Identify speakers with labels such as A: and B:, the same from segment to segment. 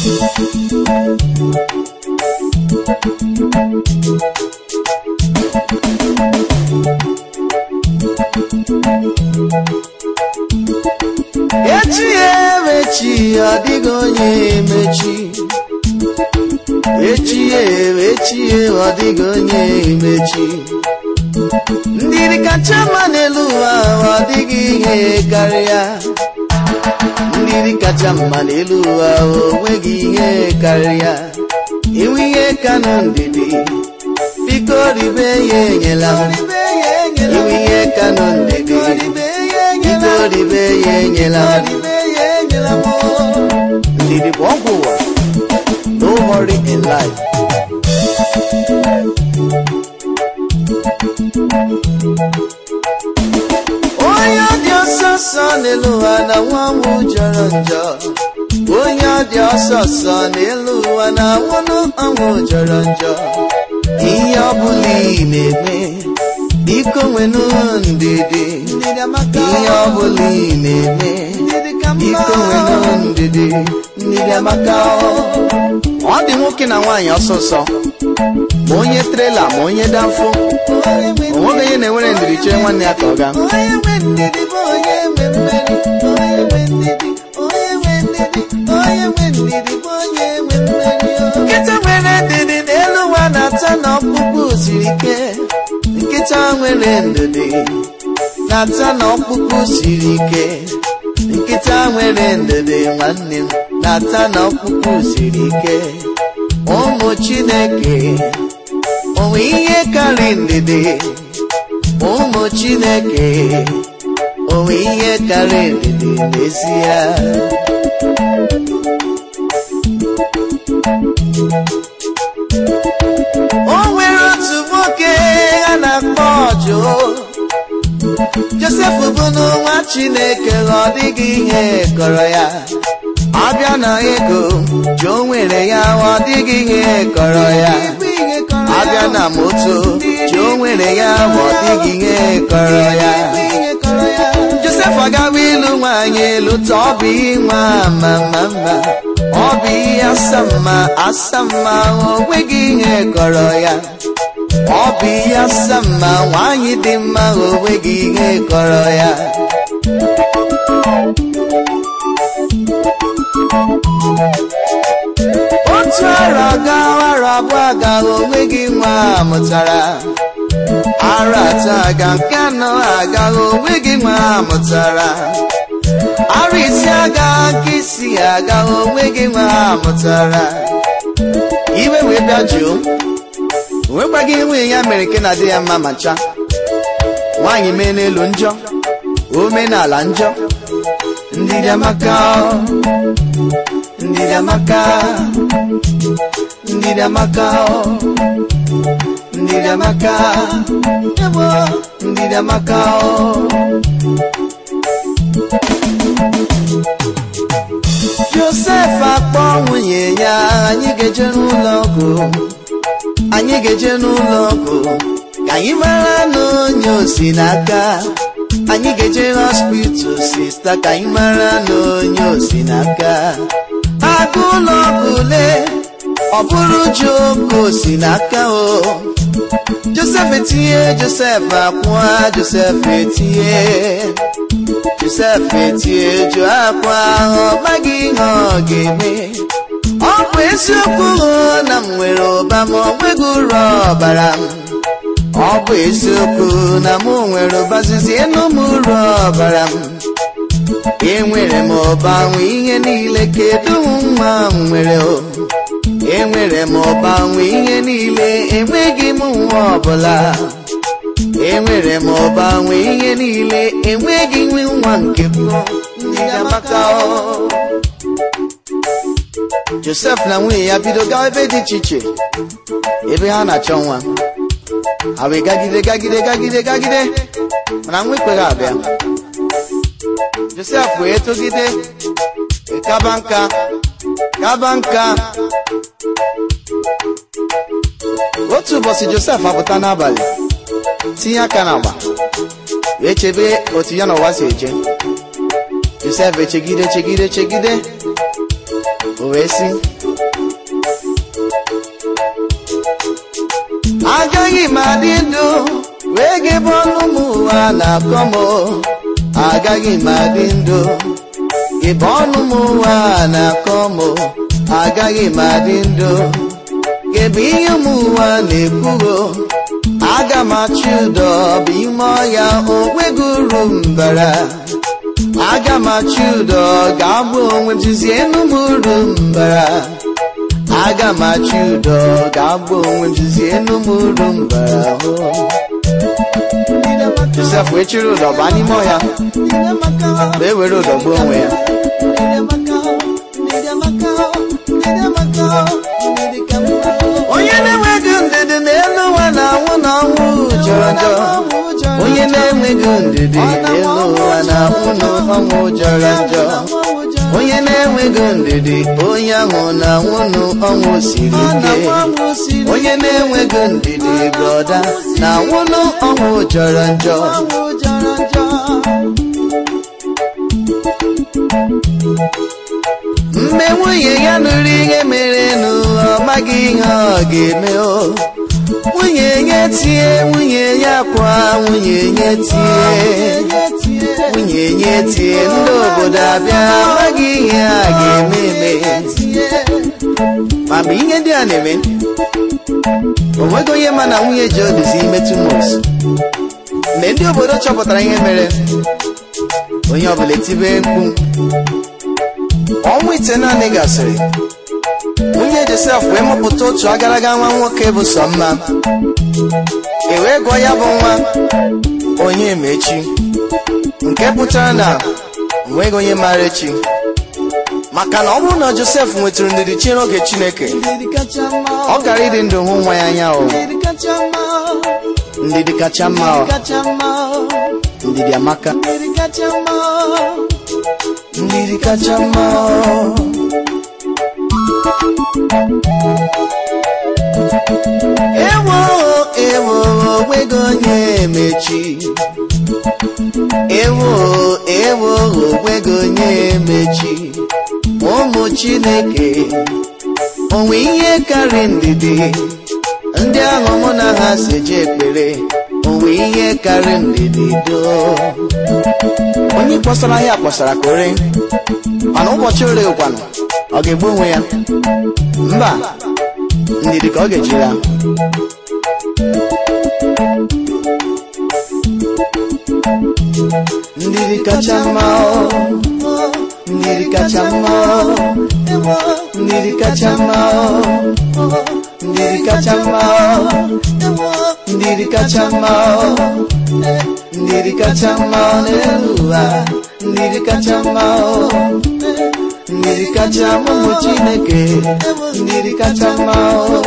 A: echi emechi ọ dịghị onye emechi echi emechi ọ dịghị onye emechi ndidi kacha mma n'elu ụwa ọ dịghị ihe karịa ndidi kacha mma n'elu ụwa o nweghị ihe karịa inwe ihe ka nọ ndidi biko ribe ya enyela m inwe ihe ka nọ ndidi biko ribe ya enyela m ndidi bụ ọgwụ ụwa no hurry in life onye dị ọsọ ọsọ n'elu ụwa na nwa nwụ jọrọ njọ onye dị ọsọ ọsọ n'elu ụwa na nwụnụ ọnwụ jọrọ njọ ihe ọbụla ị na-eme biko nwenụ ndidi ihe ọbụla ị na-eme biko nwenụ ndidi ndidi amaka ọ dị nwoke na nwaanyị ọsọsọ ma onye trela ma onye danfo onweghị onye na-enwere ndidi chee nwanne ya ka ọ gaa
B: onye nwe ndidi bụ onye nwe mmeri onye nwe ndidi onye nwe ndidi onye nwe ndidi bụ onye nwe mmeri
A: nkịta nwere ndidi n'elu ụwa na-ata na ọkpụkpụ siri ike nkịta nwere ndidi na-ata na ọkpụkpụ siri ike nkịta nwere ndidi nwanne m na-ata na ọkpụkpụ siri ike ụmụ chineke onwe ihe karị ndidi ụmụ chineke onwe ihe karị ndidi n'ezie o nwere otu nwoke a na-akpọ ọjụ josef bụ n'nwa chineke ọ dịghị ihe kọrọ ya abịa na ego jụọ nwere ya ọ dịghị ihe kọrọ ya abịa na moto jụọ nwere ya ọ dịghị ihe kọrọ ya josef agawa ịlụ nwaanyị lụta ọ bụ nwa ma ma mma ọ bụ ihe asamma asamma o nweghị ihe kọrọ ya ọ bụ ihe asamma nwaanyị dị mma o nweghị ihe kọrọ ya otu arọ aga arọ abụọ aga o nweghị nwa mụtara arọ atọ aga nke anọ aga o nweghị nwa mụtara arụ isi aga nke isi aga onweghị nwa mụtara iwe wee bịa jụụ onwekwaghị nwunye ya mere nke na-adị ya mma ma ncha nwaanyị mee n'elu njọ omenala njọ ndidi amaka ndidi amaka ndidi amaka ndidi amaka ebo ndidi amaka josef akpọ nwunye ya anyị ga-eje n'ụlọ ọgwụ anyị ga-eje n'ụlọ ọgwụ ka anyị mara na onye osi n'aka anyị ga-eje hospital sista ka anyị mara na onye osi n'aka aga ụlọ ọgwụ le ọ bụrụ joko osi n'aka o josef etinye josef akwa josef etinye josef etinye jụ akwa ahụ ọ maghị ihe ọ ga-eme ọ bụ eziokwu na m nwere ụba ma ọ nweghị uru ọbara m ọ bụ eziokwu na mụ nwere ụba zizie n'ụmụ uru ọbara m enwere m ụba nwe ihe niile kedu nwa m nwere o enwere m ụba nwe ihe niile enweghị m nwa ọbụla enwere m ụba nwe ihe niile enweghị nwe nwa nke m ndị amaka josef na nwunye ya bido gawa ebe dị iche iche ebe ha na-achọ nwa ha wee gagide gagide gagide gagide mana nwa ekweghị abịa josef wee togide kaba nka kaba nka otu ụbọchị josef apụta n'abalị tinye aka n'agba wee chebe otu ya na ụwa si eje josef echegide chegide chegide o wee sị agaghị m adị ndụ wee gebe ọnụ m ụwa na-akọ m agaghị m adị ndụ gebe ọnụ m ụwa na-akọ m agaghị m adị ndụ gebe ihe m ụwa na-ekwugo aga m achị ụdọ bụ ime ọya onweghị uru mbara aga m achị ụdọ ga-abụ onwe m jizie enu m uru mbara aga m achị ụdọ ga-abụ onwe m jizie enu m uru mbara hụ josef wee chịrị ụdọ baa n'ime ọhịa wee were ụdọ gbuo onwe ya onye na-enweghị ndidi n'elu ụwa na-anwụ na ọnwụ jọrọ njọ onye na-enweghị ndidi n'elu ụwa na-anwụ na ọnwụ jọrọ njọ onye na-enweghị ndidi onye ahụ na-anwụ n'ọnwụ siri ike onye na-enweghị ndidi brọda na-anwụ n'ọnwụ jọrọ njọ mgbe nwunye ya nụrụ ihe mere n'ụwa ọ maghị ihe ọ ga-eme o nwunye ya tie nwunye ya kwa nwunye ya tie nwunye ya tie ndị obodo abịa amaghị ihe a ga-eme eme ma mgbe ihe ndị a na-eme o nweghị onye ma na nwunye ji odizi ime tumos mgbe ndị obodo chọpụtara ihe mere onye ọbụla etibe mkpu ọnwa ite naanị gasịrị nwunye josef wee mụpụta otu agaraga nwa nwoke bụ sọ mma e wee gụọ ya bụ nwa onye mechi nke pụtara na onweghị onye maara echi maka na ọ bụrụ na josef nwetụrụ ndidi chi n'oge chineke ọ gara ịdị ndụ hụ nwa ya anya o ndidi kacha mma o ndidi amaka ndidi kacha mma o ewo ewo onweghị onye mechi ewo ewo onweghị onye mechi ụmụ chineke onwe ihe karị ndidi ndị ahụ mụ na ha si je ekpere onwe ihe karị ndidi doo onye kpọsara ya kpọsara ka ore mana ụbọchị ore kwanụ ọ ga-egbu onwe ya mba ndidi ka ọ ga-eji ya ndidi kacha mma o ndidi kacha mma o ndidi kacha mma o ndidi kacha mma o ndidi kacha mma o ndidi kacha mma o n'elu ụwa ndidi kacha mma o ndidi kacha mma ụmụ chineke ndidi kacha mma o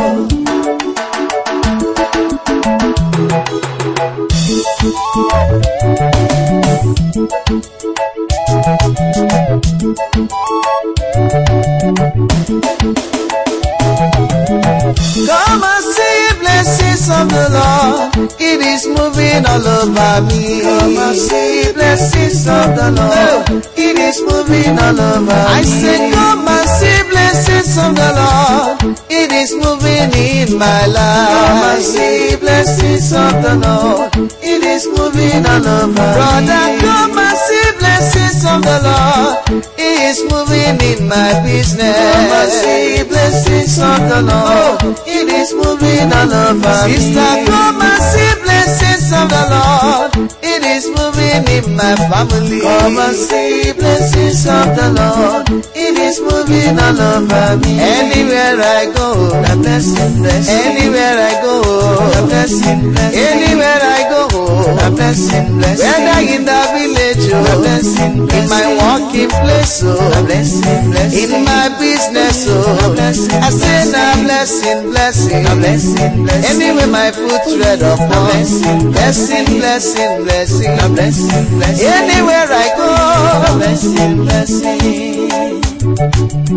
A: Come and see blessings of the Lord. It is moving all over me. Come and see blessings of the Lord. It is moving all over I me. I say, come and see blessings of the Lord. It is moving in my life. Come and see blessings of the Lord. It is moving all over Brother, me. come and see blessings of the Lord. It is moving in my business. Come and see blessings of the Lord. It is moving all over Sister, me. come and see blessings of the Lord. It is moving in my family. Come and see blessings of the Lord. It is moving all over me. Anywhere I go, the blessing, bless. Anywhere I go, the blessing, bless. Anywhere I go, the blessing, bless. Whether in the village, oh, the blessing, bless. In my working place, oh, the blessing, bless. In my business, oh, the blessing, I say the blessing, blessing, the blessing, blessing. Anywhere my foot tread upon, the blessing, blessing, blessing, blessing, the blessing, blessing. Anywhere I go, the blessing, blessing.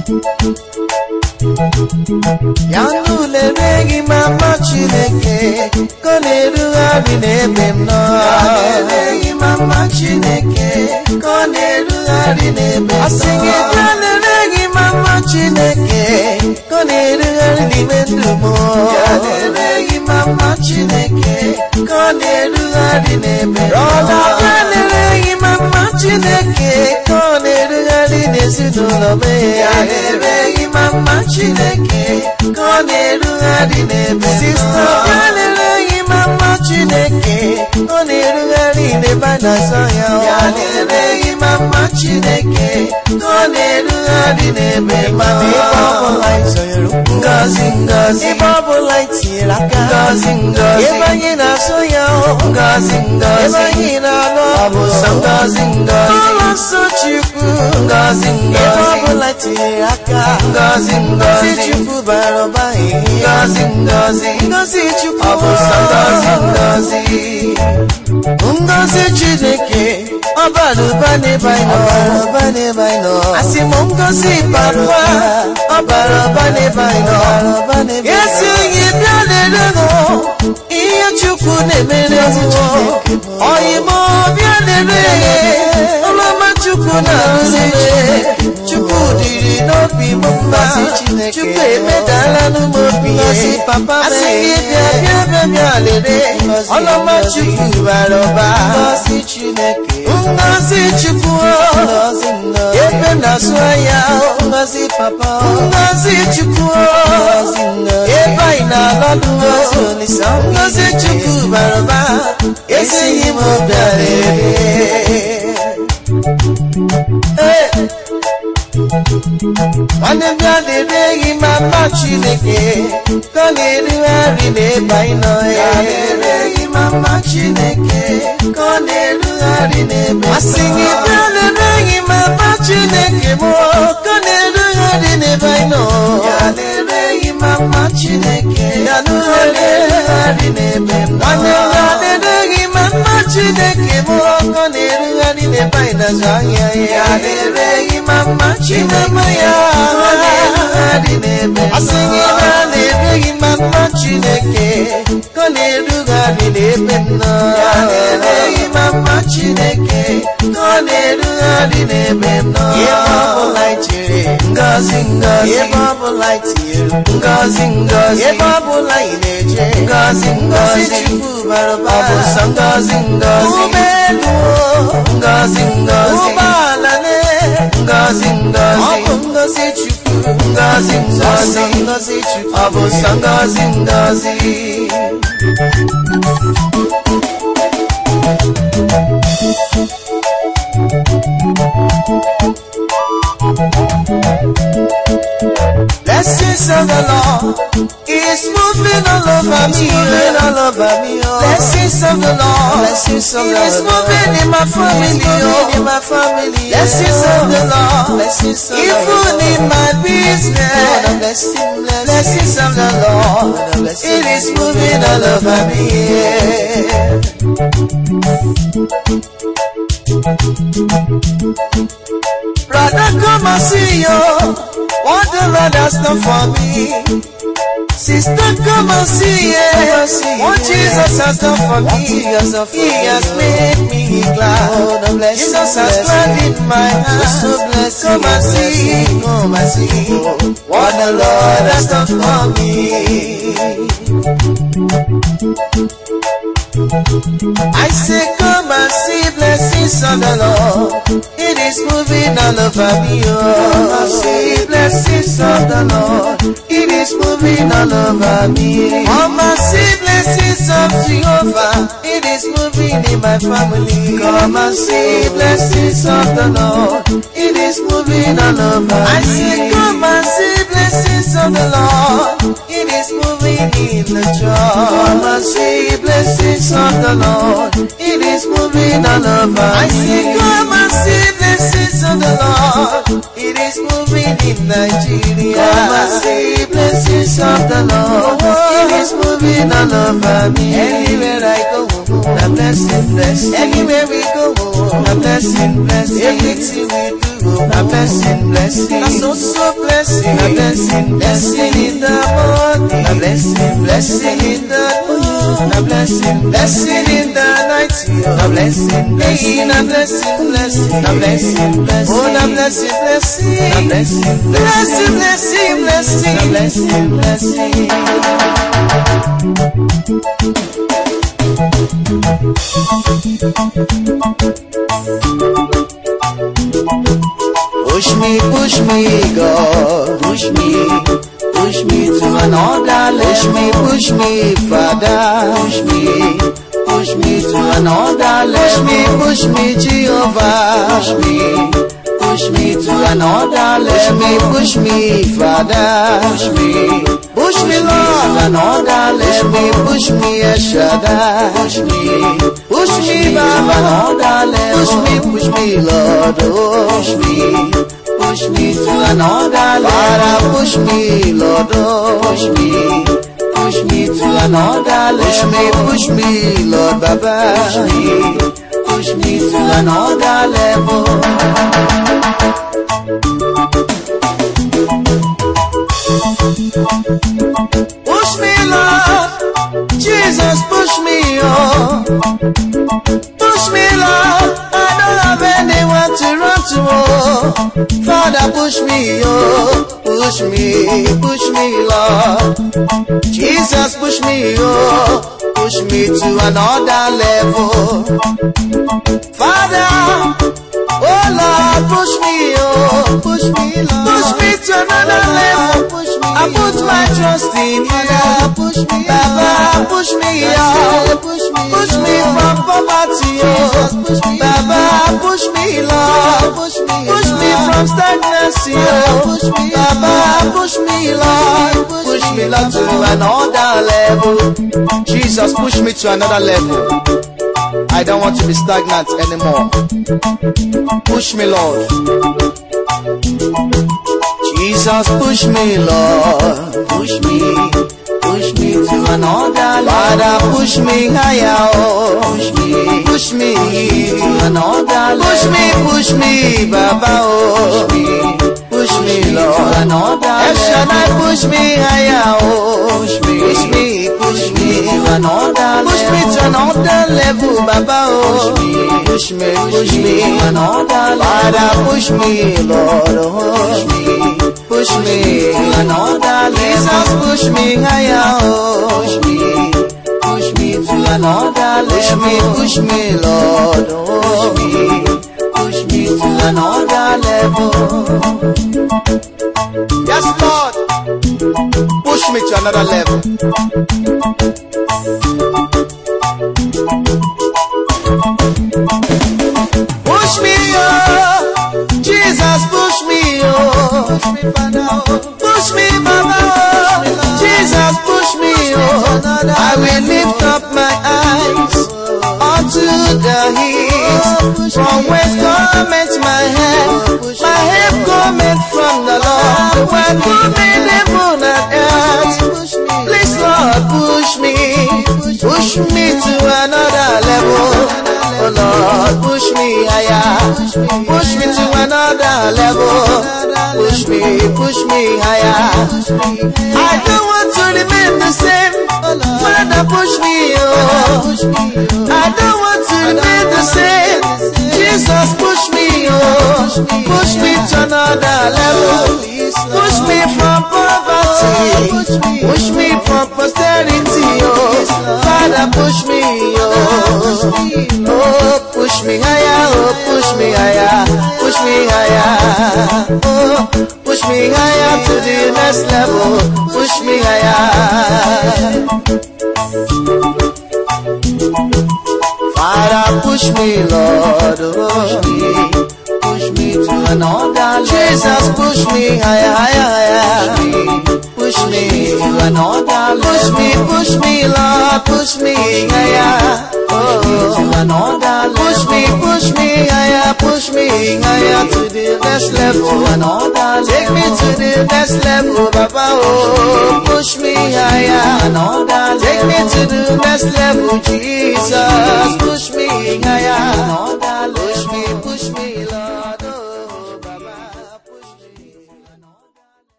A: ya nụlereghị mama chineke ka ọ na-erugharị n'ebe m nọ lereghị mama chineke ka ọ na-erugharị n'ebe m nọ asị gị bịa lereghị ma mama Chineke ka ọ na-erugharị n'ime ndụ m
B: ya na-ereghị mama Chineke ka ọ na-erugharị n'ebe
A: Brọda bịa na-ereghị mama Chineke ka ọ na-erugharị n'ezinụlọ m
B: ya na-ereghị mama Chineke ka ọ na-erugharị n'ebe
A: Sista bịa na-ereghị mama Chineke ọ na-erugharị n'ebe a na-azọ ya
B: ya na-ereghị mama Chineke ka ọ na-erugharị n'ebe
A: mana ebe ọbụla anyị zọnyere ụkwụ
B: ngozi ngozi
A: ebe ọbụla anyị tinyere aka
B: ngozi ngozi
A: ebe anyị na-asọ ya
B: ngozi
A: ebe
B: ngozi
A: anyị na-alụ
B: ọ bụ sọ ngozi ngozi
A: ụlọ nsọ Chukwu
B: ngozi
A: ebe
B: ngozi
A: ọbụla tinyere aka
B: ngozi
A: ngozi
B: ngozi
A: Chukwu bara ụba
B: ngozi ngozi
A: ngozi Chukwu
B: ọ bụ sọ ngozi ngozi
A: ngozi Chineke ọ bara ụba n'ebe anyị nọ ụba n'ebe anyị nọ asị m ngozi papa ọ bara ụba n'ebe anyị nọ esi onye bịa lere ihe Chukwu na-emere ọyịm bịa lere ọlọma Chukwu na-arụzi Chukwu dịrị n'obi m mma Chukwu emedala n'ụmụ obi asị gị bịa bịa bịa bịa lere ọlọma Chukwu bara ụba
B: ngozi Chineke
A: ngozi Chukwu
B: ngozi ngozi
A: ebe m na-asụ anya
B: ngozi papa
A: ngozi Chukwu
B: ngozi ngozi
A: ebe anyị na-alọlụ
B: ngozi olisa
A: ngozi Chukwu bara ụba esighị m obi arịrị nwanne m ya na-ereghị mama Chineke ka ọ na-erugharị n'ebe anyị nọ
B: ya na-ereghị mama Chineke ka ọ na-erugharị n'ebe
A: asị gị bịa na-ereghị mama Chineke m ka ọ na-erugharị n'ebe anyị nọ
B: ya na-ereghị mama Chineke
A: Ya
B: ka ọ na-erugharị n'ebe m
A: nwanne m ya na-ereghị mama Chineke m ka ọ na-erugharị n'ebe anyị na-azụ ahịa
B: ya
A: ya
B: na-ereghị mama Chineke
A: ya
B: ka ọ na-erugharị n'ebe m
A: asị gị bịa na-ereghị mama Chineke ka ọ na-erugharị n'ebe m nọ
B: ya na-ereghị mama Chineke ka ọ na-erugharị n'ebe m nọ
A: ebe ọbụla anyị jere
B: ngozi ngozi
A: ebe ọbụla anyị tinyere
B: ngozi ngozi
A: ebe ọbụla anyị na-eje
B: ngozi
A: ngozi
B: ngozi
A: Chukwu bara ụba
B: ọ bụ sọ ngozi ngozi
A: ụgbọelu
B: ngozi ngozi
A: ụgbọala na
B: ngozi
A: ọ
B: ngozi
A: bụ ngozi Chukwu
B: ngozi
A: sọsọ
B: ngozi
A: ngozi Chukwu
B: ọ bụ sọ ngozi ngozi
A: Blessings of the Lord is moving all over me.
B: moving all over me oh
A: Blessings of the Lord
B: Blessings of the
A: is
B: Lord.
A: moving in my family.
B: moving in
A: Oh.
B: my family
A: Blessings of the Lord
B: Blessings of the
A: even
B: Lord.
A: in my
B: Lord, I'm
A: business.
B: blessing, blessing.
A: Blessings of the Lord
B: Lord, I'm blessing.
A: it is moving all over me. Brother, come and see you. What the Lord has done for me. Sister, come and see
B: Come and
A: it.
B: see
A: What
B: it.
A: Jesus has done for
B: What
A: me.
B: Jesus has
A: He
B: done for
A: has
B: you.
A: made me glad.
B: Oh, the blessing,
A: Jesus has
B: blessing.
A: gladdened my heart.
B: So blessing,
A: Come and see,
B: blessing.
A: come and see what the Lord has done for me. I say, come and see blessings of the Lord. It is moving all over me. Oh, I see blessings of the Lord. It is moving all over me. Come and see blessings of Jehovah. It is moving in my family. Come and see blessings of the Lord. It is moving all over I say, come and see blessings of the Lord. It is moving in the church. Come and see blessings of the Lord. It is moving all over I say, come and see blessings of the Lord. It is moving in Nigeria. Come and see blessings of the Lord. It is moving all over me. Anywhere I go, the blessing, blessing. Anywhere we go, the blessing, blessing. Everything we do, the blessing, blessing. That's also blessing, the blessing, blessing in the morning, the blessing, blessing in the noon. the blessing, blessing in the night, the blessing, blessing, the blessing, blessing, the blessing, blessing, oh, the blessing, blessing, the blessing, blessing, blessing, blessing, the blessing, blessing. Push me, push me, God. Push me, push me to another level. Push me, push me, Father. Push me, push me to another level. Push me, push me, Jehovah. Push me, push me to another level. Push me, push me, Father. Push me, push me, Lord, another level. Push me, push me, Eshada. Push me, push me, Baba, another level. Push me, push me, Lord. Oh, push me, push me to another level. Father, push me, Lord. Oh, push me, push me to another level. Push me, push me, Lord, Baba. Push me, push me to another level. Push me, Lord. Jesus, push me, oh. Push me, Lord. I don't have anyone to run to, oh. Father, push me, oh. Push me, push me, Lord. Jesus, push me, oh. Push me to another level. Father, oh Lord, push me, oh. Push me, Lord. Push me to another level. Push me, I put my trust in you. Push me, Baba, push me, oh. Push me, push me from poverty, oh. Push me, Baba, push me, Lord. Push me, push me from stagnancy, oh. Push me, Baba, push me, Lord. Push me, Lord, to another level. Jesus, push me to another level. I don't want to be stagnant anymore. Push me, Lord. Jesus, push me, Lord. Push me, push me to another level. Father, push me higher. Oh. Push me, push me to another level. Push me, push me, Baba. Oh. Push me, push me, Lord. To another level. Shaddai, push me higher. Oh. Push me, push me, push me to another level. Push me to another level, Baba. Oh. Push me, push me to another level. Father, push me, Lord. Oh. Push me. Push me to another level. Jesus, push me higher. Oh. Push me, push me to another level. Push me, push me, Lord. Oh. Push me, push me to another level. Yes, Lord. Push me to another level. Push me, oh. Jesus, push me, oh. Push me, Father, oh. Push me, Baba, oh. Jesus, push me, oh. I will lift up my eyes unto the hills. From whence cometh my help? My help cometh from the Lord. When cometh heaven and earth. Please, Lord, push me. Push me to another level. Oh Lord, push me higher. Push me to another level. Push me, push me higher. I don't want to remain the same. Father, push me, oh. I don't want to remain the same. Jesus, push me, oh. Push me to another level. Push me from poverty. Push me from posterity, oh. Father, push me, oh. Oh, push me higher, oh, push me higher, push me higher. Oh, push me higher to the next level. Push me higher. Father, push me, Lord. Oh, push me, push me to another level. Jesus, push me higher, higher, higher. Push me to another level. Push me, push me, Lord. Push me higher. Oh, to another level. Push me, push me higher. Push me higher to the next level. To another level. Take me to the next level, Baba. Oh, push me higher. Another level. Take me to the next level, Jesus.